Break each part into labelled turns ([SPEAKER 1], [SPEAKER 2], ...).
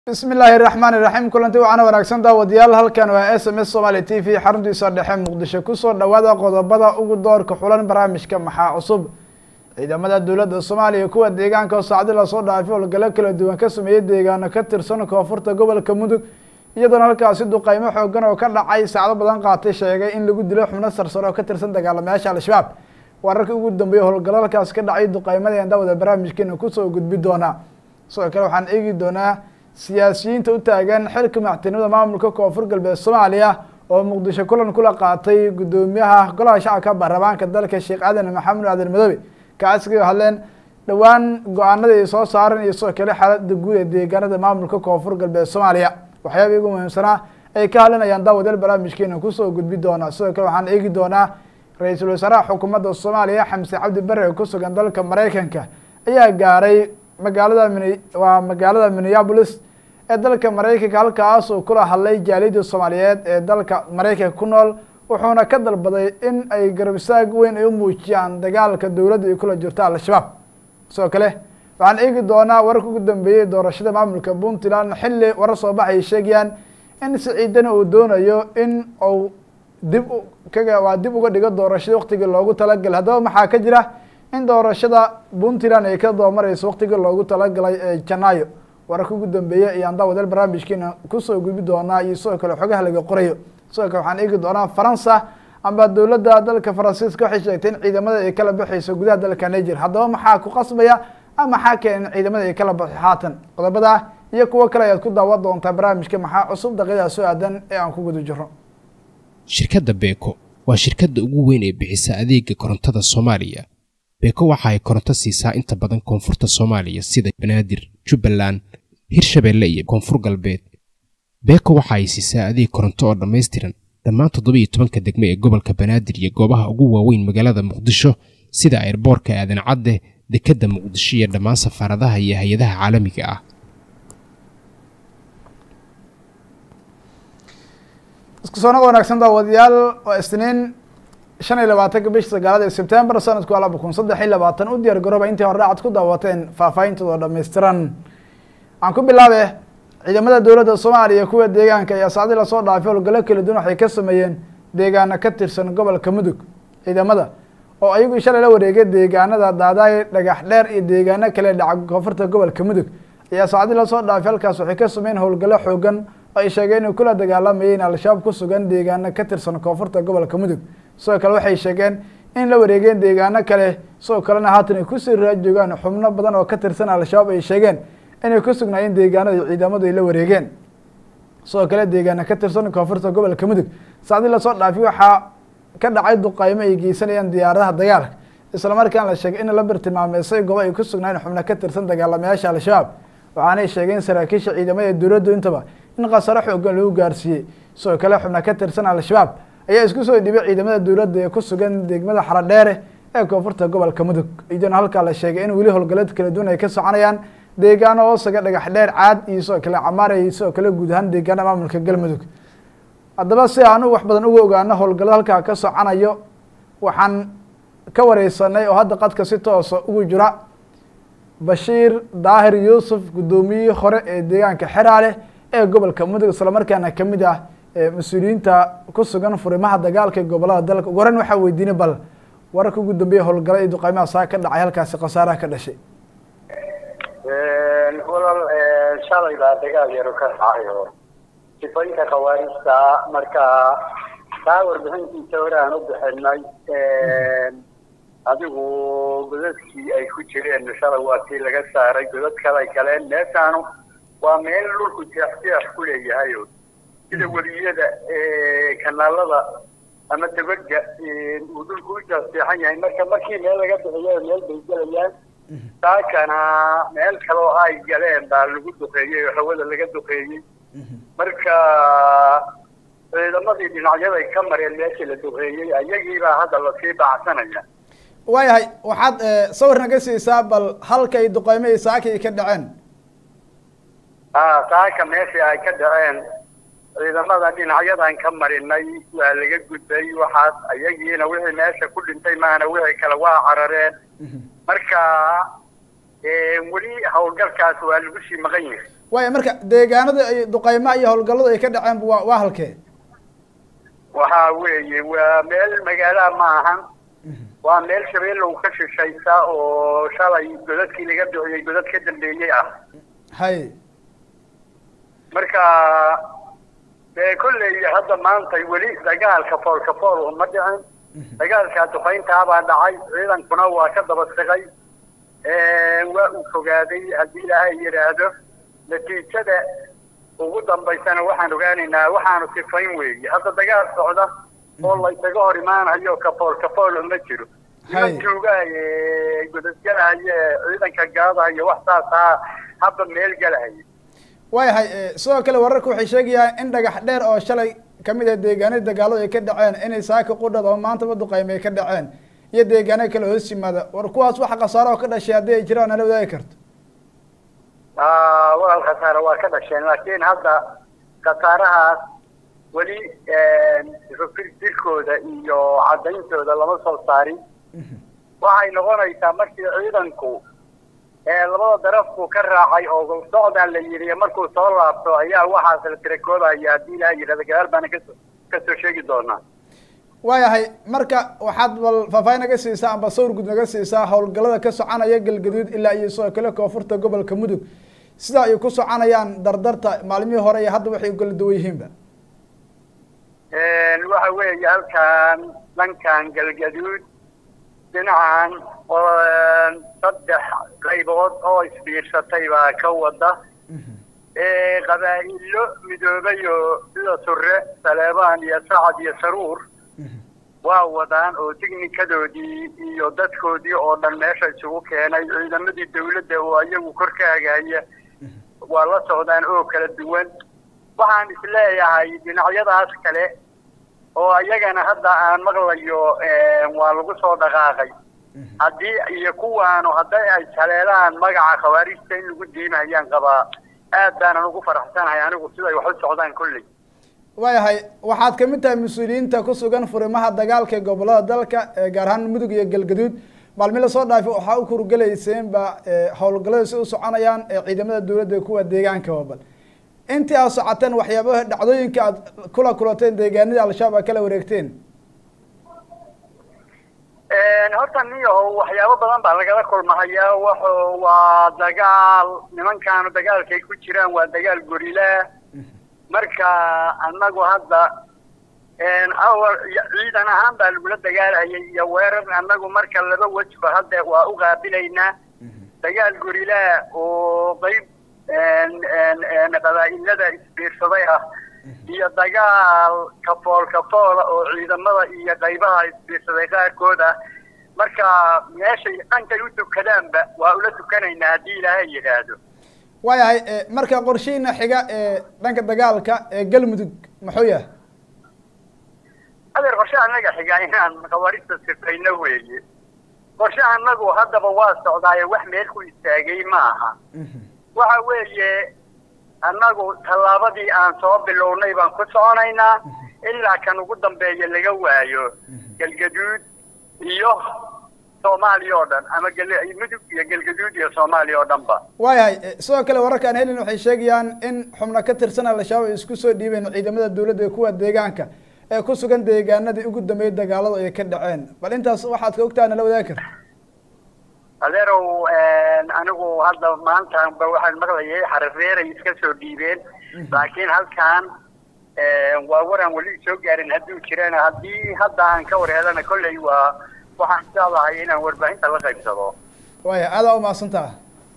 [SPEAKER 1] bismi illaahi raxmaan iraxiim kulanti waxaana wanaagsan daawadayaal halkan waa s m s somaali t v xaruntiisa dhexe muqdisho kusoo dhawaada qodobada ugu doorka xulan barnaamijka maxaa cusub ciidamada dowladda soomaaliya kuwa deegaanka oo saacdi lasoo dhaafay howlgalo kala duwan ka sameeyey deegaano ka tirsan koonfurta gobolka mudug iyadoona halkaasi duqeymo xoogan oo ka dhacay saacdo badan qaatay sheegay in lagu dilo xubno sarsare oo ka tirsan dagaalamayaasha al-shabaab wararkii ugu dambeeyey howlgalo halkaasi ka dhacay duqeymadeen daawada barnaamijkeena kusoo gudbi doonaa sidoo kale waxaan eegi doonaa siyaasiyiinta u taagan xilka madaxtinimada maamulka koonfur galbeed soomaaliya oo muqdisho kulan kula qaatay guddoomiyaha golaha shacabka baarlamaanka dalka sheekh aadan maxamed aadan madoobe kaas kaga hadleen dhowaan go-aanada ay soo saaran iyo sidoo kale xaalada guud ee deegaanada maamulka koonfur galbeed soomaaliya waxyaaba igu muhiimsanaa ay ka hadlinayaan daawadeel barnaamijkeena kusoo gudbi doonaa sidoo kale waxaan eegi doonaa ra-iisul wasaaraha xukuumadda soomaaliya xamse cabdi bare oo kusugan dalka mareykanka ayaa gaaray magaalada min waa magaalada minneabolis ee dalka mareykanka halkaas uu kula hadlay jaaliyadda soomaaliyeed ee dalka mareykanka ku nool wuxuuna ka dalbaday in ay garabsaag weyn ay u muujiyaan dagaalka dowladda ay kula jirto al-shabaab sidoo kale waxaan eegi doonaa wararka ugu dambeeyey doorashada maamulka puntland xilli warar soo bax ay sheegayaan in siciidana uu doonayo in uu dib kaga waa dib uga dhigo doorashada waktigii loogu talagalay haddaba maxaa ka jira in doorashada puntland ay ka doomareyso waktigii loogu talagalay ee janaayo wararka ugu dambeeya ayaan daawadeel barnaamijkeena kusoo gudbi doonaa iyo sidoo kale xogaha laga qorayo sidoo kale waxaan eegi doonaa faransa amba dowladda dalka faransiiska waxay sheegtay in ciidamada ay kala baxeyso gudaha dalka niger haddaba maxaa ku qasbaya ama maxaa keen in ciidamada ay kala baxo haatan qodobada iyo kuwo kale ayaad ku daawan doontaa barnaamijka maxaa cusub daqiiqdaa soo aadan ee aan ku guda jiro
[SPEAKER 2] shirkadda beeko waa shirkadda ugu weyn ee bixisa adeega korontada soomaaliya beeko waxa ay koronto siisaa inta badan koonfurta soomaaliya sida banaadir jubbaland hirshabeelle iyo koonfur galbeed beeko waxa ay siisaa adeeg koronto oo dhammaystiran dhammaan toddobiiyo tobanka degmo ee gobolka banaadir iyo goobaha ugu waaweyn magaalada muqdisho sida ayrboorka aadan cadde dekedda muqdisho iyo dhammaan safaaradaha iyo hay-adaha caalamiga ah
[SPEAKER 1] isku soonada wanaagsan daawadayaal waa isniin shan iyo labaatanka bisha sagaalada ee sebtembar sanadku laba kun saddex iyo labaatan u diyaar garooba intii hore aad ku daawateen faahfaahintooda dhammaystiran aan ku bilaabe ciidamada dowladda soomaaliya kuwa deegaanka ayaa saacdii lasoo dhaafay howlgalo kala duwan waxay ka sameeyeen deegaano ka tirsan gobolka mudug ciidamada oo ayagu shalay la wareegay deegaanada daadaay dhagax dheer iyo deegaano kale dhaca koonfurta gobolka mudug ayaa saacdii lasoo dhaafay halkaas waxay ka sameeyeen howlgalo xoogan oo ay sheegeen inay kula dagaalamayeen al-shabaab ku sugan deegaano ka tirsan koonfurta gobolka mudug sidoo kale waxay sheegeen in la wareegeen deegaano kale sidoo kalena haatan ay kusii raajoogaan xubno badan oo ka tirsan al-shabaab ay sheegeen inay ku sugnaayeen deegaanada ciidamadu ay la wareegeen sidoo kale deegaano ka tirsan koonfurta gobolka mudug saacdii lasoo dhaafiy waxaa ka dhacay duqeymo ay geysanayaan diyaaradaha dagaalka islamarkaan la sheegay in la bartilmaameysay goobo ay ku sugnaayeen xubno ka tirsan dagaalamayaasha al-shabaab waxaanay sheegeen saraakiisha ciidamada dowladdu intaba in khasaro xoogan lagu gaarsiiyey sidoo kale xubno ka tirsan al-shabaab ayaa isku soo dhibay ciidamada dowladda ee ku sugan degmada xaradheere ee koonfurta gobolka mudug iyadoona halkaa la sheegay in weli howlgalad kala duwan ay ka soconayaan deegaano hoosaga dhagax dheer caad iyo sidoo kale camaar iyo sidoo kale guud ahaan deegaana maamulka galmudug haddaba si aanu wax badan uga ogaano howlgallada halkaa ka soconayo waxaan ka wareysanay oo hadda qadka si toosa ugu jira bashiir daahir yuusuf guddoomiyihii hore ee deegaanka xeraale ee gobolka mudug islamarkaana kamid ah mas-uuliyiinta ku sugan furimaha dagaalka ee gobolada dalka ugu horeyn waxaa weydiinay bal wararka ugu dambeeya howlgala iyo duqeymaha saa ka dhacay halkaasi khasaaraha ka dhashay
[SPEAKER 3] walal shalay baa dagaal yaro ka dhacay oo sifaynta khawaarijta marka taa warbixintiisa hore aan u bixinay adigu godadkii ay ku jireen shalay waa tii laga saaray godad kale ay galeen meeshaanu waa meel dhulku jeexjeex ku leeyahay sida weliyada kanaalada ama dabaga uu dhulku u jeexjeexan yahay marka markii meel laga bixiyo meel bay gelayaan saakana meel kale oo ay galeen baa lagu duqeeyey oo hawada laga duqeeyey marka ciidamadii dhinacyaday ka mareen meeshii la duqeeyey ayagiibaa hadda lasii bacsanaya
[SPEAKER 1] waayahay waxaad sawir naga siisaa bal halka ay duqeymo iyo saaka ay ka dhaceen
[SPEAKER 3] a saaka meeshii ay ka dhaceen ciidamada dhinacyadan ka marinay waa laga gudbay waxaas ayagiina wixii meesha ku dhintay maana wixii kale waa carareen marka weli howlgalkaas waa lagu sii maqan yahay
[SPEAKER 1] waaya marka deegaanada ay duqeymaha iyo howlgalladu ay ka dhaceen waa waa halkee
[SPEAKER 3] waxa weeye waa meel magaalaha ma ahan waa meel shabeellow ka shishaysa oo shalay godadkii laga bixiyey godad ka dambeeyey ah
[SPEAKER 1] hay
[SPEAKER 3] marka dee kolley hadda maanta weli dagaalka foolka fool uma dhicin dagaalka duqayntaabaa dhacay ciidankuna waa ka daba siqay waa uu fogaaday haddii ilaahay yidhaahdo natiijada ugu dambaysana waxaan ogaanaynaa waxaanu sifayn weeye hadda dagaal socda oo laysaga hor imaanayo kafool kafool ma jiro
[SPEAKER 1] Hay.
[SPEAKER 3] niman joogaaye godadgalahaye ciidanka gaadahayo wax saasaa hadda meel galahaya
[SPEAKER 1] waayahay sidoo kale wararka waxay sheegayaan in dhagax dheer oo shalay kamid ah deegaanadii dagaaladu ay ka dhaceen inay saaka qudhad oo maantaba duqeyme ay ka dhaceen iyo deegaano kale hoos yimaada war kuwaas waxa khasaaro oo ka dhashay haddii ay jiraan nala wadaagi karto
[SPEAKER 3] Ah, walaal khasaare waa ka dhasheen laakiin hadda khasaarahaas weli jirkooda iyo caddayntooda lama soo saarin waxay noqonaysaa markii ciidanku ee labada darafku ka raacay oo socdaan la yidhi markuu soo laabto ayaa waxaas la tirakoobaya haddii ilaha yidhahda gadaal baana kasoo kasoo sheegi doonaa
[SPEAKER 1] waayahay marka waxaad bal faahfaahin naga siisaa amba sawir guud naga siisaa howlgallada ka soconaya galgaduud ilaa iyo sidoo kale koonfurta gobolka mudug sida ay ku soconayaan dardarta maalmihii hore iyo hadda waxay kala duwan yihiinba
[SPEAKER 3] waxa weeye halkan dhankan galgaduud dhinacan oo saddex qaybood oo isbiirsatay baa ka wada qabaa'ilo midoobayo sida sure saleebaan iyo sacad iyo saruur waa wadaan oo tignikadoodii iyo dadkoodii oo dhan meesha isugu keenay ciidamadii dawladda oo iyagu kor ka hagaaya waa la socdaan oo kala duwan waxaan isleeyahay dhinacyadaas kale oo iyagana hadda aan maqlayo waa lagu soo dhaqaaqay haddii iyo kuwaanu hadday ay jaleelaan magaca khawaarijta in lagu diimahayaan qabaa aad baanan ugu faraxsanahay anigu siday wax u socdaan kolley
[SPEAKER 1] waayahay waxaad kamid tahay mas-uuliyiinta ku sugan furimaha dagaalka ee gobolada dalka ee gaar ahaan mudug iyo galgaduud maalmi lasoo dhaafay waxaa u kurgelayseenba howlgallada si u soconayaan ee ciidamada dowladda iyo kuwa deegaanka wabal intii aad socoteen waxyaabaha dhacdooyinka aad kula kulateen deegaanadii al-shabaab aad kala wareegteen
[SPEAKER 3] horta niyahow waxyaabo badan baa lagala kulmahayaa wuxuu waa dagaal nimankaanu dagaalkay ku jiraan waa dagaal gorilaa marka annagu hadda awal ciidan ahaan baa lagula dagaalhayay iyo weerar annagu marka laba wejba hadda waa u qaabilaynaa dagaal gorilaa oo qeyb qabaa'ilada isbiirsaday ah iyo dagaal kafool kafoola oo ciidamada iyo qaybaha isbiirsaday qaarkood ah marka meeshay dhankay u tukadaanba waa ula tukanaynaa haddii ilaahay yidhaahdo
[SPEAKER 1] waayahay marka qorshihiina xiga ee dhanka dagaalka ee galmudug muxuu yahay
[SPEAKER 3] adeer qorshe annaga xiga inaan khawaarista sifayno weeye qorshe annagu haddaba waa socdaaye wax meel ku istaagay ma aha waxa weeye annagu tallaabadii aan soo bilownay baan ku soconaynaa ilaa kan ugu dambeeya laga waayo galgaduud iyo soomaaliya oo dhan ama mudug iyo galgaduud iyo soomaaliya oo dhan ba
[SPEAKER 1] waayahay sidoo kale wararkaan helin waxay sheegayaan in xubno ka tirsan al-shabaab ay isku soo dhiibeen ciidamada dowladda iyo kuwa deegaanka ee ku sugan deegaanadii ugu dambeeyay dagaaladu ay ka dhaceen bal intaas waxaad ka ogtaha nala wadaagi karta
[SPEAKER 3] adeerow anigu hadda maantaanba waxaan maqlayay xarafeeray iska soo dhiibeen laakiin halkan waa waraan weli soo gaarin hadduu jirana haddii hadda aan ka warheelana kolley waa waxaan jeclahay inaan warbaahinta la qaybsado
[SPEAKER 1] waaya aadaa umahadsantaha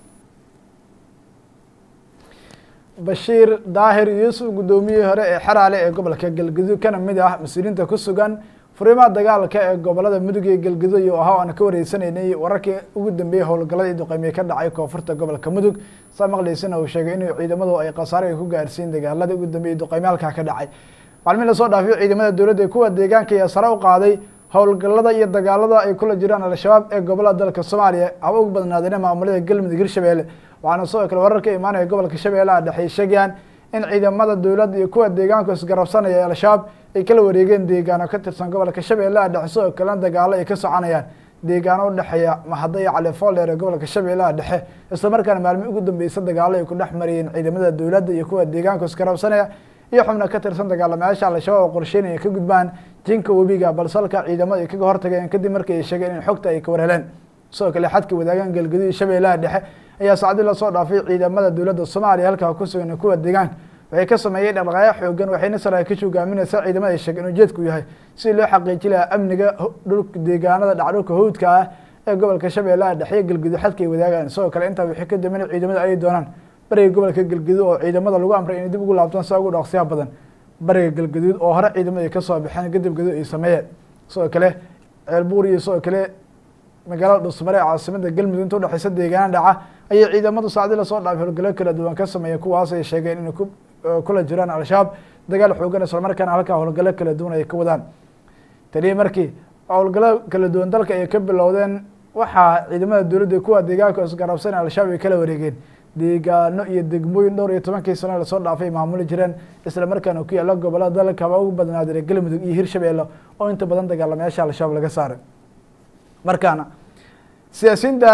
[SPEAKER 1] bashiir daahir yuusuf guddoomiyihii hore ee xeraale ee gobolka galgaduud kana mid ah mas-uuliyiinta ku sugan furimaha dagaalka ee gobolada mudug iyo galgaduud iyo ahaa aan ka wareysanaynay wararkii ugu dambeeyey howlgallada iyo duqeymiye ka dhacay koonfurta gobolka mudug saa maqlaysana uu sheegay inuu ciidamadu ay khasaare ay ku gaarsiin dagaaladii ugu dambeeyey duqeymiye halkaa ka dhacay maalmihi lasoo dhaafiyo ciidamada dowladda ee kuwa deegaanka ayaa sare u qaaday howlgallada iyo dagaalada ay kula jiraan al-shabaab ee gobolada dalka soomaaliya haba ugu badnaadeen maamulada galmudug hirshabelle waxaana sidoo kale warar ka imaanaya gobolka shabeellaha dhexey sheegayaan in ciidamada dowladda iyo kuwa deegaanku isgarabsanaya ee al-shabaab ay kala wareegeen deegaano ka tirsan gobolka shabeellaha dhexe sidoo kalena dagaalo ay ka soconayaan deegaano udhexeeya mahada iyo califoldheer ee gobolka shabeellaha dhexe islamarkaana maalmii ugu dambeysa dagaalo ay ku dhex mariyeen ciidamada dowladda iyo kuwa deegaanka iskarabsanaya iyo xubno ka tirsan dagaalamayaasha al-shabaab oo qorsheynaya ka gudbaan jinka webiga balse halka ciidamada ay kaga hortageen kadib markii ay sheegeen in xogta ay ka warheleen sidoo kale xadka wadaagan galgaduud iyo shabeellaha dhexe ayaa saacdii lasoo dhaafay ciidamada dowladda soomaaliya halkaa ku sugan kuwa deegaanka waxay ka sameeyeen dhaqdhaqaaqyo xoogan waxayna saraakiisha hogaaminaysa ciidamada ay sheegeen ujeedku yahay si loo xaqiiji lahaa amniga dhulka deegaanada dhacdhulka hawdka ah ee gobolka shabeellaha dhexe iyo galgaduud xadka ay wadaagaan sidoo kale intaa wixii ka dambeyn ciidamada ay doonaan bariga gobolka galgaduud oo ciidamada lagu amray inay dib ugu laabtaan saa ugu dhaqsiyaha badan bariga galgaduud oo hore ciidamada ay kasoo baxeen kadib gaduud ay sameeyeen sidoo kale ceelbuur iyo sidoo kale magaalada dhusmare ee caasimada galmudug inta udhexeysa deegaana dhaca ayay ciidamadu saacdii lasoo dhaafay howlgalo kala duwan ka sameeyeen kuwaas ay sheegeen inay ku kula jiraan al-shabaab dagaal xoogan islamarkaana halkaa howlgalo kala duwan ay ka wadaan tanii markii howlgalo kala duwan dalka ay ka bilowdeen waxaa ciidamada dowladda kuwa deegaanka isgarabsan al-shabaab ay kala wareegeen deegaano iyo degmooyin dhowr iyo tobankii sano lasoo dhaafay maamuli jireen islamarkaana ku yaala gobolada dalkaba ugu badnaadire galmudug iyo hirshabeelle oo inta badan dagaalamayaasha al-shabaab laga saaray markaana siyaasiyiinta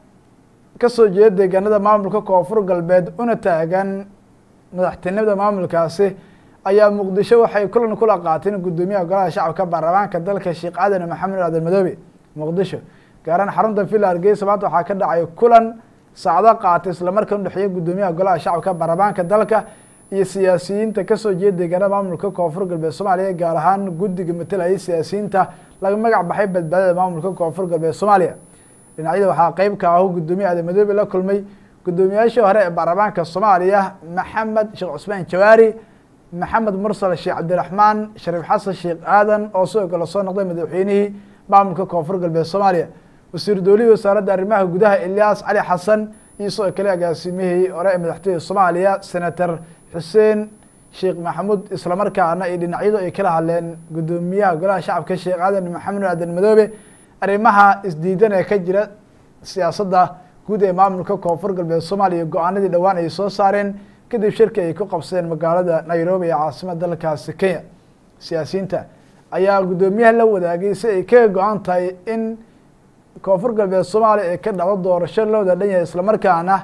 [SPEAKER 1] kasoo jeeda deegaanada maamulka koonfur galbeed una taagan madaxtinimada maamulkaasi ayaa muqdisho waxay kulan kula qaateen guddoomiyaha golaha shacabka baarlamaanka dalka sheekh aadan maxamed aadan madoobe muqdisho gaaraan xarunta villa hargeysa maanta waxaa ka dhacay kulan saacdo qaatay islamarkaan udhexeeya guddoomiyaha golaha shacabka baarlamaanka dalka iyo siyaasiyiinta kasoo jeeda deegaanada maamulka koonfur galbeed soomaaliya gaar ahaan guddiga matalayay siyaasiyiinta laga magac baxay badbaadada maamulka koonfur galbeed soomaaliya dhinacyada waxaa qeyb ka ahu guddoomiye aadan madoobe la kulmay guddoomiyaashii hore ee baarlamaanka soomaaliya maxamed sheekh cusmaan jawaari maxamed mursal sheekh cabdiraxmaan shariif xasan sheekh aadan oo sidoo kale soo noqday madaxweynihii maamulka koonfur galbeed soomaaliya wasiir dowlihii wasaaradda arrimaha gudaha ilyaas cali xasan iyo sidoo kale agaasimihii hore ee madaxtooyada soomaaliya senator xuseen sheekh maxamuud islamarkaana iyo dhinacyadu ay kala hadleen guddoomiyaha golaha shacabka sheekh aadan maxamed aadan madoobe arrimaha isdiidan ee ka jira siyaasadda guud ee maamulka koonfur galbeed soomaaliya go-aanadii dhowaan ay soo saareen kadib shirki ay ku qabsadeen magaalada nairobi ee caasimada dalkaasi kenya siyaasiyiinta ayaa guddoomiyaha la wadaagay si ay kaga go-an tahay in koonfur galbeed soomaaliya ay ka dhacdo doorasho loo wada dhan yahay islamarkaana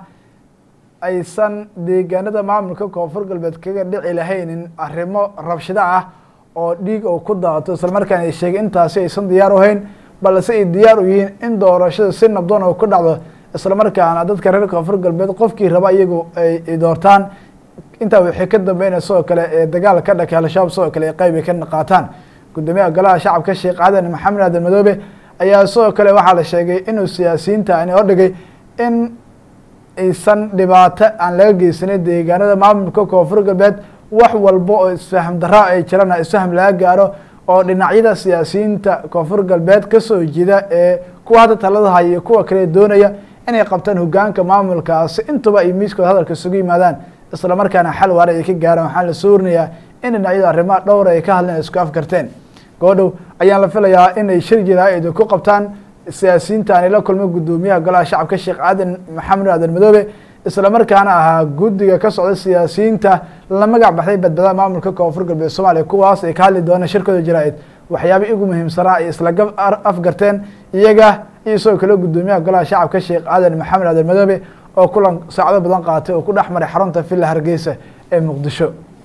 [SPEAKER 1] aysan deegaanada maamulka koonfur galbeed kaga dhici lahaynin arrimo rabshado ah oo dhiig oo ku daato islamarkaana ay sheegay intaasi aysan diyaar u hayn balse ay diyaar u yihiin in doorashada si nabdoon oo ku dhacdo islamarkaana dadka reer koonfur galbeed qofkii raba iyagu ay doortaan intaa wixii ka dambeynaya sidoo kale ee dagaal ka dhakay al-shabaab sidoo kale ay qeyb ay ka qaataan guddoomiyaha golaha shacabka sheekh aadan maxamed aadan madoobe ayaa sidoo kale waxaa la sheegay inuu siyaasiyiinta ani hordhigay in aysan dhibaato aan laga geysanay deegaanada maamulka koonfur galbeed wax walba oo isfaham daraa ay jiraan isfaham laga gaaro oo dhinacyada siyaasiyiinta koonfur galbeed kasoo jida ee kuwa hadda talada haya iyo kuwa kale doonaya inay qabtaan hogaanka maamulkaasi intuba ay miiskooda hadalka isugu yimaadaan islamarkaana xal waara ay ka gaaraan waxaan la soo warinayaa in dhinacyada arrimaha dhowra ay ka hadleen ay isku afgarteen goodhow ayaan la filayaa inay shir jiraa'id ku qabtaan siyaasiyiinta aanay la kulmay guddoomiyaha golaha shacabka sheekh aadan maxamed aadan madoobe islamarkaana ahaa guddiga ka socda siyaasiyiinta la magac baxday badbaadada maamulka koonfur galbeed soomaaliya kuwaas ay ka hadli doonaan shirkooda jaraa-id waxyaaba igu muhiimsanaa ay isla gab afgarteen iyaga iyo sidoo kale guddoomiyaha golaha shacabka sheekh aadan maxamed aadan madoobe oo kulan saacdo badan qaatay oo ku dhex maray xarunta villa hargeysa ee muqdisho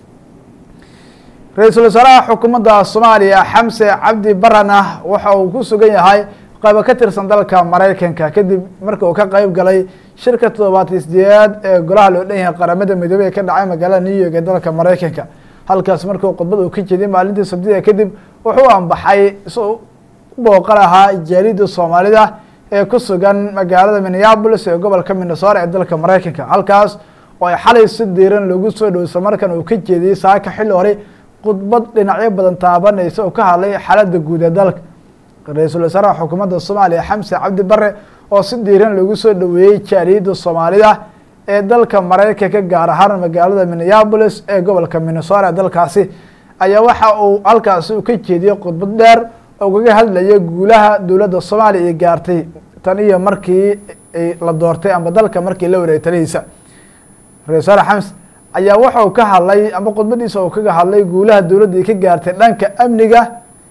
[SPEAKER 1] ra-iisul wasaaraha xukuumadda soomaaliya xamse cabdi barana waxa uu ku sugan yahay qaybo ka tirsan dalka maraykanka kadib marka uu ka qeyb galay shirka toddobaatan sideedaad ee golaha loo dhan yahay qaramada midoobey ee ka dhacay magaalada new york ee dalka maraykanka halkaas markuu khudbad uu ka jeeday maalintii sabtida kadib wuxuu anbaxay si u booqan ahaa jaalida soomaalida ee ku sugan magaalada minneabolis ee gobolka minnesota ee dalka maraykanka halkaas oo ay xalay si diiran loogu soo dhow islamarkan uu ka jeediyey saaka xilli hore khudbad dhinacyo badan taabanaysa oo ka hadlay xaaladda guud ee dalka ra-iisul wasaaraha xukuumadda soomaaliya xamse cabdi bare oo si diiran loogu soo dhoweeyey jaaliyadda soomaalida ee dalka maraykanka gaar ahaan magaalada minneabolis ee gobolka minnesota dalkaasi ayaa waxa uu halkaasi u ka jeediyey khudbad dheer oo kaga hadlaya guulaha dowladda soomaaliya ay gaartay tan iyo markii la doortay amba dalka markii la wareegay talihiisa ra-isul wasaare xams ayaa wuxuu ka hadlay amba khudbadiisa uu kaga hadlay guulaha dowladda ay ka gaartay dhanka amniga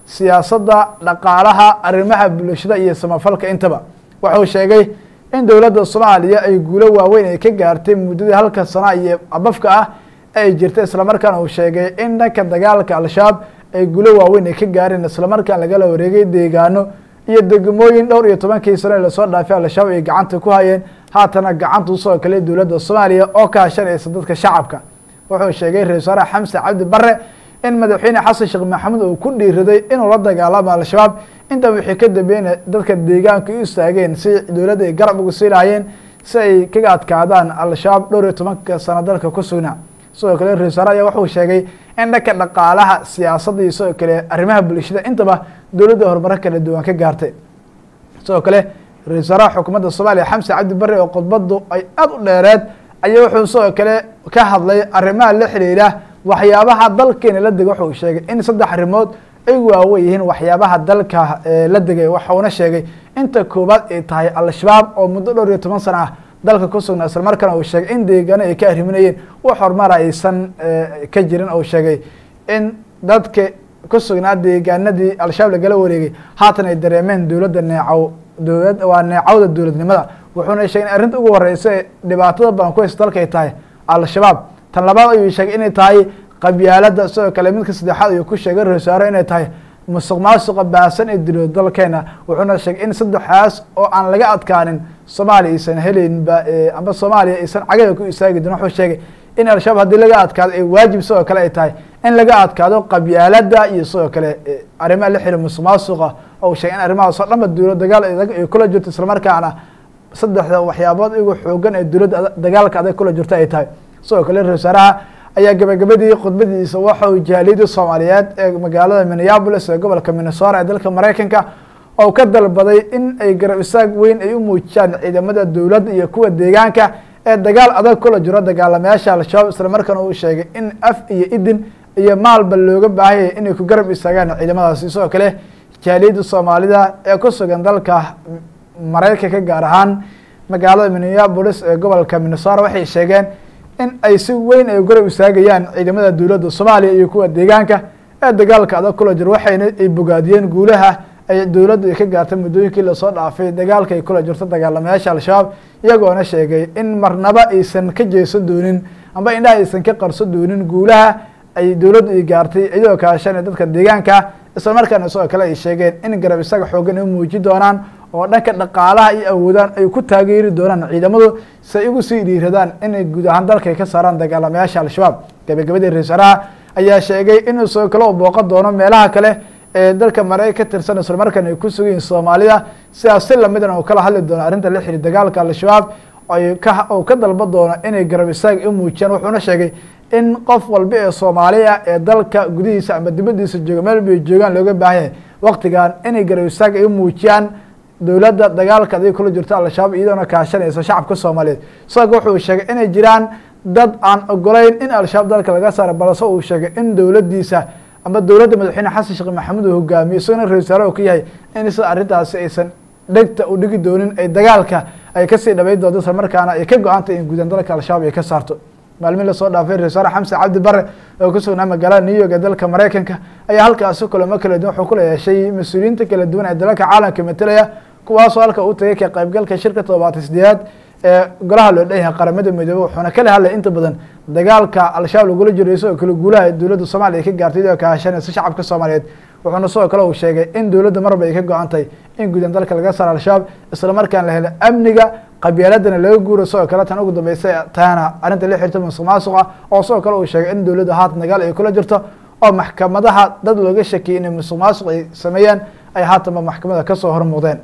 [SPEAKER 1] siyaasadda dhaqaalaha arrimaha bulshada iyo samafalka intaba wuxuu sheegay in dowladda soomaaliya ay guulo waaweyn ay ka gaartay muddadii halka sana iyo abafka ah ay jirtay islamarkaana uu sheegay in dhanka dagaalka al-shabaab ay guulo waaweyn ay ka gaareen islamarkaan lagala wareegay deegaano iyo degmooyin dhowr iyo tobankii sano ee lasoo dhaafay al-shabaab ay gacanta ku hayeen haatana gacanta usoo kale dowladda soomaaliya oo ka hashanaysa dadka shacabka wuxuu sheegay ra-isul wasaare xamse cabdi bare in madaxweyne xasan sheekh maxamuud uu ku dhiiraday inuu la dagaalamo al-shabaab inta wixii ka dambeeyna dadka deegaanka u istaageen si dowladda ay garab ugu sii lahaayeen si ay kaga adkaadaan al-shabaab dhowr iyo tobanka sano dalka ku sugnaa sidoo kale ra-isul wasaare ayaa wuxuu sheegay in dhanka dhaqaalaha siyaasadda iyo sidoo kale arrimaha bulshada intaba dowladda horumaro kala duwan ka gaartay sidoo kale ra-isul wasaaraha xukuumadda soomaaliya xamse cabdi bare oo khudbaddu ay aada u dheereed ayaa wuxuu sidoo kale ka hadlay arrimaha la xiriira waxyaabaha dalkeena la degay wuxuu sheegay in saddex arrimood ay waawen yihiin waxyaabaha dalka la degay waxauna sheegay inta koowaad ay tahay al-shabaab oo muddo dhowr iyo toban sana ah dalka ku sugnaa isla markaana uu sheegay in deegaano ay ka arriminayeen wax horumara aysan ka jirin uu sheegay in dadka ku sugnaa deegaanadii al-shabaab lagala wareegay haatan ay dareemeen dowladda neecow dowlad waa neecawda dowladnimada wuxuuna sheegay in arrinta ugu horeysa ee dhibaatada badan ku haysta dalka ay tahay al-shabaab tan labaad ayuu sheegay inay tahay qabyaalada sidoo kale midka saddexaad ayuu ku sheegay ra-isul wasaare inay tahay musuq maasuqa baasan ee dilo dalkeena wuxuuna sheegay in saddexaas oo aan laga adkaanin soomaaliya aysan helaynba amba soomaaliya aysan cagada ku istaagi doon wuxuu sheegay in al-shabaab haddii laga adkaado ay waajib sidoo kale ay tahay in laga adkaado qabyaalada iyo sidoo kale arrimaha la xiri musuq maasuqa ou sheegay in arrimahaas oo dhanba dowlad dagaal ay kula jirto islamarkaana saddexda waxyaabood igu xoogan ee dowladda dagaalka adag kula jirto ay tahay sidoo kale ra-isul wasaaraha ayaa gabagabadii khudbadiisa waxa uu jaaliyadii soomaaliyeed ee magaalada minneabolis ee gobolka minnesota ee dalka maraykanka oo ka dalbaday in ay garab isaag weyn ay u muujiyaan ciidamada dowladda iyo kuwa deegaanka ee dagaal adag kula jiro dagaalamayaasha al-shabaab islamarkaana uu sheegay in af iyo idin iyo maalba looga baahanyay inay ku garab istaagaan ciidamadaasi sidoo kale jaaliyadda soomaalida ee ku sugan dalka maraykanka gaar ahaan magaalada minneabolis ee gobolka minnesota waxay sheegeen in ay si weyn ay garab istaagayaan ciidamada dowladda soomaaliya iyo kuwa deegaanka ee dagaalka adag kula jiro waxayna ay bogaadiyeen guulaha ay dowladdu ay ka gaartay muddooyinkii lasoo dhaafay dagaalka ay kula jirto dagaalamayaasha al-shabaab iyagoona sheegay in marnaba aysan ka jeesan doonin amba indhaha aysan ka qarso doonin guulaha ay dowladdu ay gaartay iyadoo kaashanay dadka deegaanka isla markaana sidoo kale ay sheegeen in garab isaga xoogan ay muujin doonaan oo dhanka dhaqaalaha iyo awoodaan ay ku taageeri doonaan ciidamadu si ay ugu sii dhiiradaan inay guud ahaan dalka ay ka saaraan dagaalamayaasha al-shabaab gabagabadii ra-isul wasaaraha ayaa sheegay inuu sidoo kale u booqan doono meelaha kale ee dalka mareyka ka tirsan isla markaana ay ku sugayiin soomaalida sidaas si lamidana uu kala hadli doono arrinta la xiri dagaalka al-shabaab ay ka uu ka dalban doono inay garab isaag u muujiyaan wuxuuna sheegay in qof walba ee soomaaliya ee dalka gudihiisa ama dibadiisa jooga meel bay joogaan looga baahan yahay waktigan inay garab isaag ay u muujiyaan dowladda dagaalka aday kula jirto al-shabaab iyadoona kaashanaysa shacabka soomaaliyeed isaga wuxuu sheegay inay jiraan dad aan ogolayn in al-shabaab dalka laga saaro balse uu sheegay in dowladdiisa ama dowladda madaxweyne xasan sheekh maxamuud uu hogaamiyo isagona ra-isul wasaare uu ka yahay in sida arrintaasi aysan dhegta u dhigi doonin ay dagaalka ay kasii dhabayn doonto isla markaana ay ka go-antay in guudan dalka al-shabaab ay ka saarto maalmin lasoo dhaafay ra-isul wasaare xamse cabdi bare oo ku sugnaa magaalada new york ee dalka maraykanka ayaa halkaasi kulamo kala duwan wuxuu kula yeeshay mas-uuliyiinta kala duwan ee dalalka caalamka matalaya kuwaasoo halka u tagay ka qaybgalka shirka todobaatan sideedaad ee golaha loo dhan yahay qaramada midoobe wuxuuna kala hadlay inta badan dagaalka al-shabaab lagula jiro isagoo kale guulaha dowladda soomaaliya ay ka gaartay iyadoo kaashanaysa shacabka soomaaliyeed wuxuuna sidoo kale uu sheegay in dowladda marba ay ka go-antay in guudan dalka laga saaro al-shabaab isla markaan la helo amniga qabyaaladana laga guuro sidoo kale tan ugu dambeysa tahana arrinta la xirta musuq maasuqa oo sidoo kale uu sheegay in dowladda haatan dagaal ay kula jirto oo maxkamadaha dad looga shakiyay inay musuq maasuq ay sameeyaan ay haatanba maxkamada kasoo hormuudeen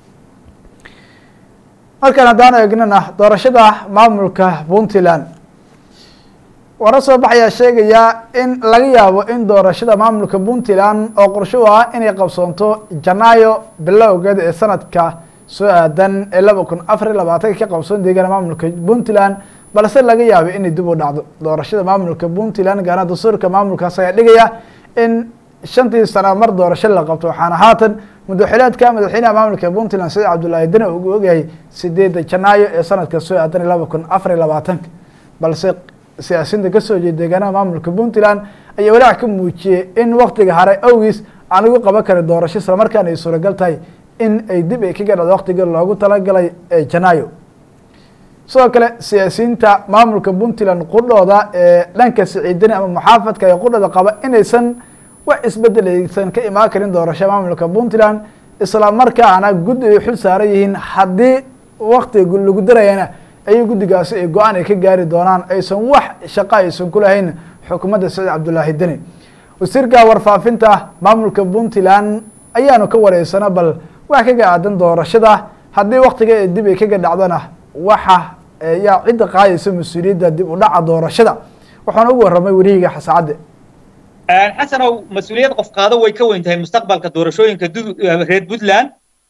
[SPEAKER 1] markaan haddaan eegnana doorashada maamulka puntland wara soo baxayaa sheegayaa in laga yaabo in doorashada maamulka puntland oo qorsho u ah inay qabsoonto janaayo bilowgeeda ee sanadka soo aadan ee laba kun afar iyo labaatanka ka qabsoon deegaana maamulka puntland balse laga yaabo inay dib u dhacdo doorashada maamulka puntland gaana dastuurka maamulkaas ayaa dhigaya in shantii sana mar doorasho la qabto waxaana haatan madaxileedka madaxweynaha maamulka puntland saciid cabdullaahi dane uu ogyahay sideedda janaayo ee sanadka soo aadan iyo laba kun afar iyo labaatanka balse siyaasiyiinta kasoo jeeda deegaanaha maamulka puntland ayaa walaac ka muujiyey in waktiga hare awgiis aan lagu qaban karin doorasho isla markaana ay suuragal tahay in ay dib ay kaga dhacdo waqtigii loogu talagalay ee janaayo sidoo kale siyaasiyiinta maamulka puntland qudhooda ee dhanka siciidani ama muxaafadka ee qudhooda qaba inaysan wax isbedel aysan ka imaan karin doorasho maamulka puntland isla markaana guddi ay xul saaran yihiin haddii wakti lagu darayana ayay guddigaasi ay go-aan ay ka gaari doonaan aysan wax shaqo aysan ku lahayn xukuumadda saciid cabdullaahi deni wasiirka warfaafinta maamulka puntland ayaanu ka wareysana bal wax kaga aadan doorashada haddii waktiga ee dib ay kaga dhacdona waxa yaa cidda qaadaysa mas-uuliyadda dib u dhaca doorashada waxaana ugu warramay werihiga xasaacadde
[SPEAKER 4] xasanow mas-uuliyad qof qaado way ka weyn tahay mustaqbalka doorashooyinka reer puntland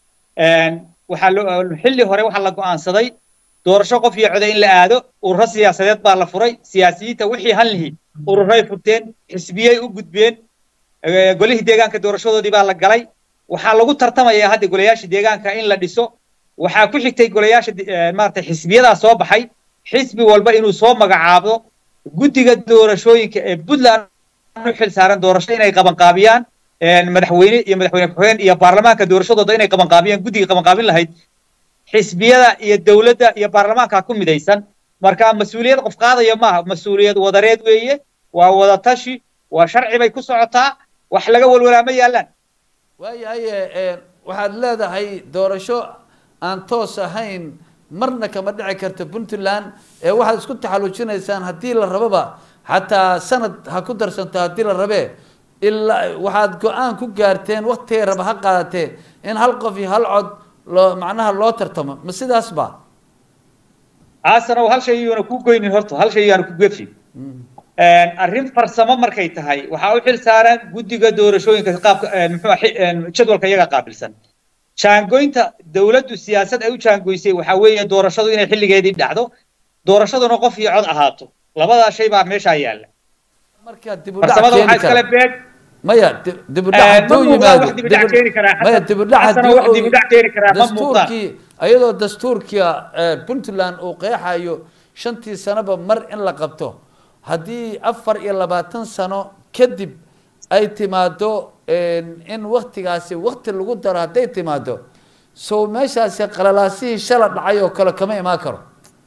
[SPEAKER 4] waxaa xilli hore waxaa la go'aansaday doorasho qof iyo coda in la aado ururo siyaasadeed baa la furay siyaasiyiinta wixii hanlihi ururay furteen xisbiyey u gudbeen golihii deegaanka doorashadoodii baa la galay waxaa lagu tartamayaa hadda golayaasha deegaanka in la dhiso waxaa ku xigtay golayaasha maarata xisbiyadaa soo baxay xisbi walba inuu soo magacaabo guddiga doorashooyinka ee puntland u xil saaran doorasho inay qabanqaabiyaan madaxweyne iyo madaxweyne ku-xigeen iyo baarlamaanka doorashadooda inay qabanqaabiyaan guddiga qabanqaabin lahayd xisbiyada iyo dowladda iyo baarlamaanka ku midaysan marka mas-uuliyad qof qaadaya maaha mas-uuliyad wadareed weeye waa wada tashi waa sharci bay ku socotaa wax laga walwalaa ma yaallaan
[SPEAKER 5] waayahay waxaad leedahay doorasho aan toos ahayn marna kama dhici karta puntland ee waxaad isku taxallujinaysaan haddii la rababa xataa sanad ha ku darsanto haddii la rabe ilaa waxaad go-aan ku gaarteen waktigay raba ha qaadatee in hal qof iyo hal cod loo macnaha loo tartamo ma sidaas ba
[SPEAKER 4] aasanow hal shay yuuna ku goynin horta hal shay yaana ku gefin arrin farsamo markay tahay waxaa u xil saaran guddiga doorashooyinka qaabka muxuu jadwalka iyaga qaabilsan jaangoynta dowladdu siyaasad ay u jaangoysay waxaa weeye doorashadu inay xilligeedii dhacdo doorashaduna qof iyo cod ahaato labadaa shay baa meeshaa yaalla
[SPEAKER 5] marka dib u
[SPEAKER 4] farsamada waxaa iskale beeg
[SPEAKER 5] maya dib u dhac hadduu yimaado maya dib u dhac haddii dastuurkii iyadoo dastuurka puntland uu qeexayo shantii sanoba mar in la qabto haddii afar iyo labaatan sano kadib ay timaado in waktigaasi wakti lagu daro hadday timaado so meeshaasi qalalaasihii shala dhacay oo kale kama imaan karo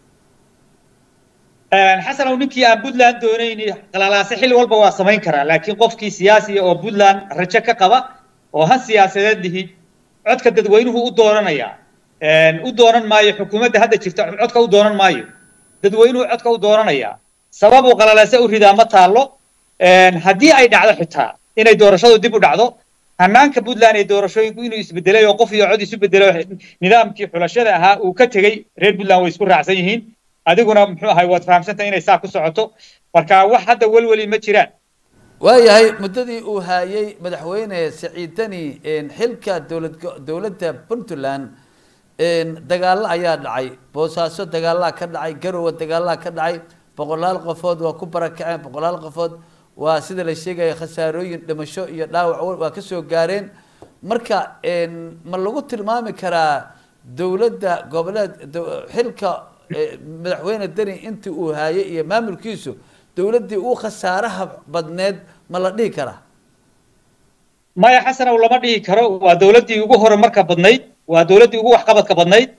[SPEAKER 4] xasanow ninkii aan puntland doonayni qalalaase xilli walba waa samayn karaa laakiin qofkii siyaasiya oo puntland rajo ka qaba oo han siyaasadeed lihi codka dadweynuhu u doonanayaa u doonan maayo xukuumadda hadda jirta codka u doonan maayo dadweynuhu codka u doonanayaa sababuu qalalaase u ridaa ma taallo haddii ay dhacdo xitaa inay doorashadu dib u dhacdo hanaanka puntland ee doorashooyinku inuu isbedelay oo qof iyo cod isu bedelo nidaamkii xulashada ahaa uu ka tegey reer puntland way isku raacsan yihiin adiguna muxuu ahay waad fahamsantahay inay saa ku socoto marka wax hadda welweli ma jiraan
[SPEAKER 5] waayahay muddadii uu haayey madaxweyne siciid deni xilka dowlad dowladda puntland dagaalo ayaa dhacay boosaaso dagaalaa ka dhacay garowe dagaalaa ka dhacay boqolaal qofood waa ku barakaceen boqolaal qofood waa sida la sheegaya khasaarooyin dhimasho iyo dhaawac waa kasoo gaareen marka ma lagu tilmaami karaa dowladda goboleed xilka madaxweyne deni intii uu haayay iyo maamulkiisu dowladdii uu khasaaraha badneed ma la dhihi karaa
[SPEAKER 4] maya xasanow lama dhihi karo waa dowladdii ugu horumarka badnayd waa dowladdii ugu waxqabadka badnayd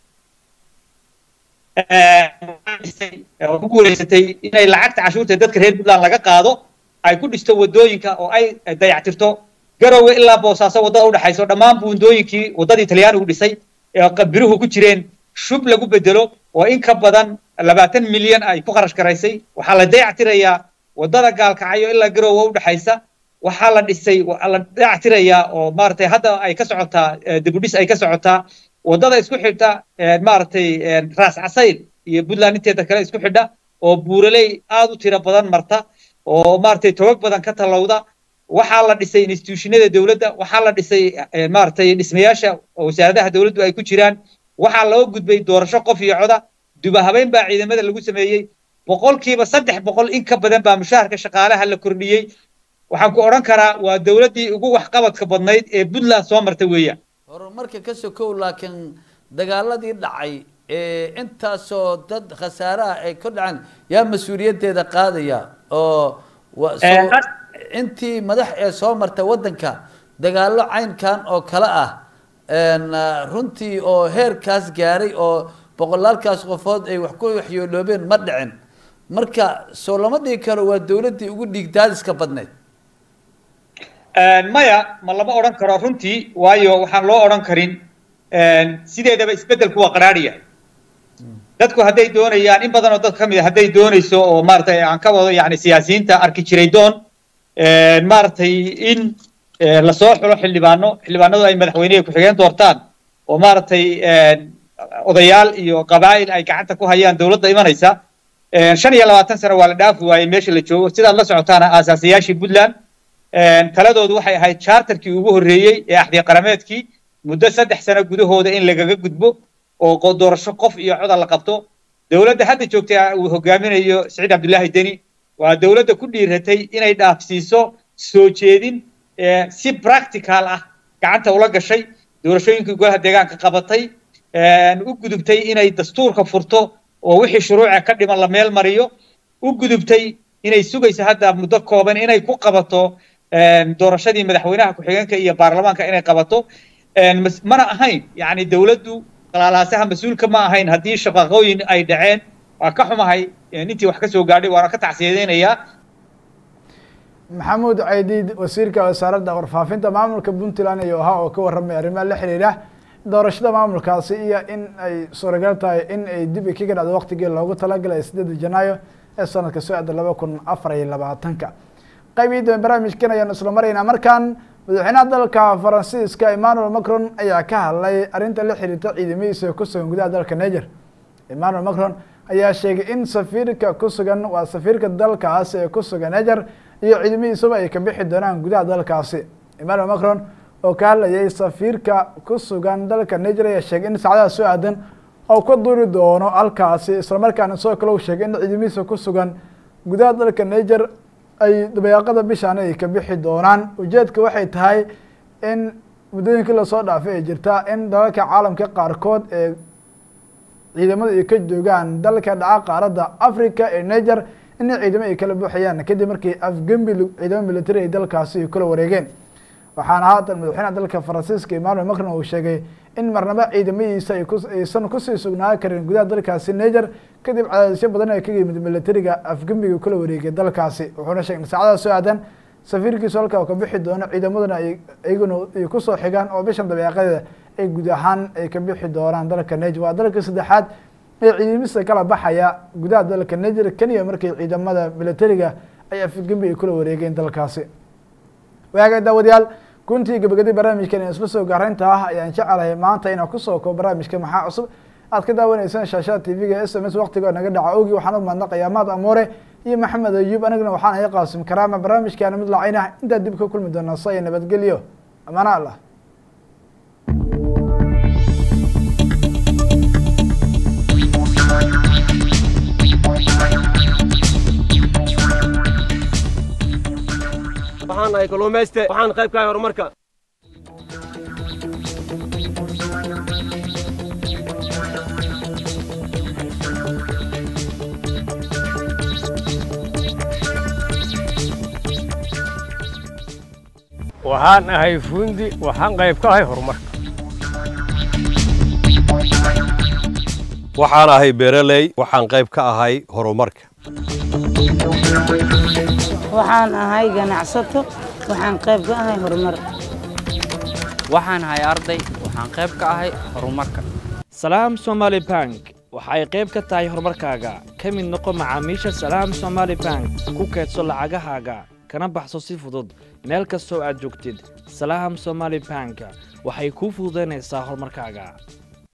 [SPEAKER 4] oo ku guulaysatay inay lacagta cashuurta dadka reer puntland laga qaado ay ku dhisto wadooyinka oo ay dayactirto garowe ilaa boosaaso waddada udhexayso dhammaan buundooyinkii waddadii talyaanigu dhisay ee biruhu ku jireen shub lagu bedelo oo in ka badan labaatan milyan ay ku kharash garaysay waxaa la dayactirayaa waddada gaalkacyo ilaa garowe udhexaysa waxaa la dhisay la dayactirayaa oo maaragtay hadda ay ka socotaa dibudhis ay ka socotaa waddada isku xidha maaragtay raas casayl iyo puntland inteeda kale isku xidha oo buuraley aad u tiro badan marta oo maaragtay togag badan ka tallowda waxaa la dhisay institutionada dowladda waxaa la dhisay maaragtay dhismayaasha wasaaradaha dowladdu ay ku jiraan waxaa loo gudbay doorasho qof iyo coda duba habeyn baa ciidamada lagu sameeyey boqolkiiba saddex boqol in ka badan baa mushaharka shaqaalaha la kordhiyey waxaan ku odhan karaa waa dowladdii ugu waxqabadka badnayd ee puntland soo marta weeyaan
[SPEAKER 5] horumarka ka sokow laakiin dagaaladii dhacay intaasoo dad khasaaraha ay ka dhaceen yaa mas-uuliyaddeeda qaadaya oo intii madax ee soo marta waddanka dagaallo caynkan oo kale ah een, ah, runtii oo heerkaas gaaray oo boqolaalkaas qofood ay wax ku waxyooloobeen ma dhicin marka soo lama dhigi karo waa dowladdii ugu dhiigdaadiska badneyd
[SPEAKER 4] Een, maya ma lama odhan karo runtii waayo waxaan loo odhan karin een, sideedaba isbeddelku waa qaraadhiya dadku hadday doonayaan in badan oo dad ka mid a hadday doonayso oo maaragtay aan ka wado yani siyaasiyiinta arki jiray doon een, maaragtay in ee, lasoo xulo xildhibaano xildhibaanadu ay madaxweyneha ku-xigeen doortaan oo maaragtay een, odayaal iyo qabaa'il ay gacanta ku hayaan dowladda imanaysa een, shan iyo labaatan sano waa la dhaafi waayey meesha la joogo sidaad la socotaana aasaasiyaashii puntland een, taladoodu waxay ahayd charterkii ugu horreeyey ee axdiya qarameedkii muddo saddex sano gudahooda in lagaga gudbo oo qo- doorasho qof iyo coda la qabto dowladda hadda joogta uu hogaaminayo siciid cabdullaahi deni waa dowladda ku dhiiratay inay dhaafsiiso soo jeedin ee, si practical ah gacanta ula gashay doorashooyinkii golaha deegaanka qabatay een, u gudubtay inay dastuurka furto oo wixii shuruuca ka dhiman la meel mariyo u gudubtay inay sugayso hadda muddo kooban inay ku qabato een, doorashadii madaxweynaha ku-xigeenka iyo baarlamaanka inay qabato een, mas- mana ahayn yacni dowladdu qalaalaasaha mas-uulka ma ahayn haddii shaqaqooyin ay dhaceen waa ka xumahay een, intii wax ka soo gaadhay waana ka tacsiyadeynayaa
[SPEAKER 1] maxamuud caydiid wasiirka wasaaradda warfaafinta maamulka puntland iyo ahaa oo ka warramay arrimaha la xiriira doorashada maamulkaasi iyo in ay suuragal tahay in ay dib kaga dhacdo waqtigii loogu talagalay sideeda janaayo ee sanadka socda laba kun afar iyo labaatanka qaybihii dambe barnaamijkan ayaanu isla maraynaa markan madaxweynaha dalka faransiiska emmanuel macron ayaa ka hadlay arrinta la xiriirta ciidamadiisa ku sugan gudaha dalka niger emmanuel macron ayaa sheegay in safiirka ku sugan waa safiirka dalkaasi ee ku sugan niger iyo ciidamadiisuba ay ka bixi doonaan gudaha dalkaasi emmanuel macron oo ka hadlayay safiirka ku sugan dalka niger ayaa sheegay in saacadaha soo aadan oo ka duuri doono halkaasi islamarkaana sidoo kale uu sheegay in ciidamadiisa ku sugan gudaha dalka niger ay dabayaaqada bishaan ay ka bixi doonaan ujeedka waxay tahay in muddooyinkii lasoo dhaafay ay jirtaa in dalalka caalamka qaarkood ee ciidamada ay ka joogaan dalka dhaca qaaradda africa ee niger in ciidamo ay kala buuxayaan kadib markii afgembi ciidamo military ay dalkaasi ay kula wareegeen waxaana haatan madaxweynaha dalka faransiiska emmanuel macron uu sheegay in marnaba ciidamadiisa ay ku aysan kusii sugnaan karin gudaha dalkaasi niger kadib cadaadisyo badan ee kaga yimid militariga afgembiga kula wareegay dalkaasi wuxuuna sheegay in saacadaha soo aadan safiirkiisu halka uu ka bixi doono ciidamaduna ay iyaguna ay kusoo xigaan oo bishan dabeeqadeeda ay guud ahaan ay ka bixi doonaan dalka niger waa dalka saddexaad ee ciidamadiisa kala baxaya gudaha dalka niger kenya markii ciidamada militariga ay afgembi ay kula wareegeen dalkaasi waaga daawadayaal kuntii gabagadi barnaamijkan ee isla soo gaaraynta ah ayaan jecelahay maanta inaan kusoo koobo barnaamijka maxaa cusub aad ka daawaneysaan shaashada tv-ga s m s waqtiga naga dhaca ogi waxaan u mahadnaqayaa maad amoore iyo maxamed ayuub anigana waxaan ahay qaasim karaama barnaamijkaana mid lacayn ah intaa dib ka kulmi doonaa saya nabadgelyo amaana allah
[SPEAKER 6] waxaan nahay kalluumayste waxaan qayb ka ahay horumarka
[SPEAKER 7] waxaan ahay fuundi waxaan qayb ka ahay horumarka
[SPEAKER 8] waxaan ahay beeraley waxaan qayb ka ahay horumarka
[SPEAKER 9] waxaan ahay ganacsato waxaan qayb ka ahay horumar
[SPEAKER 10] waxaan ahay arday waxaan qayb ka ahay horumarka
[SPEAKER 11] salaam somaali bank waxa ay qayb ka tahay horumarkaaga ka mid noqo macaamiisha salaam somaali bank ku kaydso lacagahaaga kana baxso si fudud meel kastoo aad joogtid salaam somaali bank waxay kuu fududaynaysaa horumarkaaga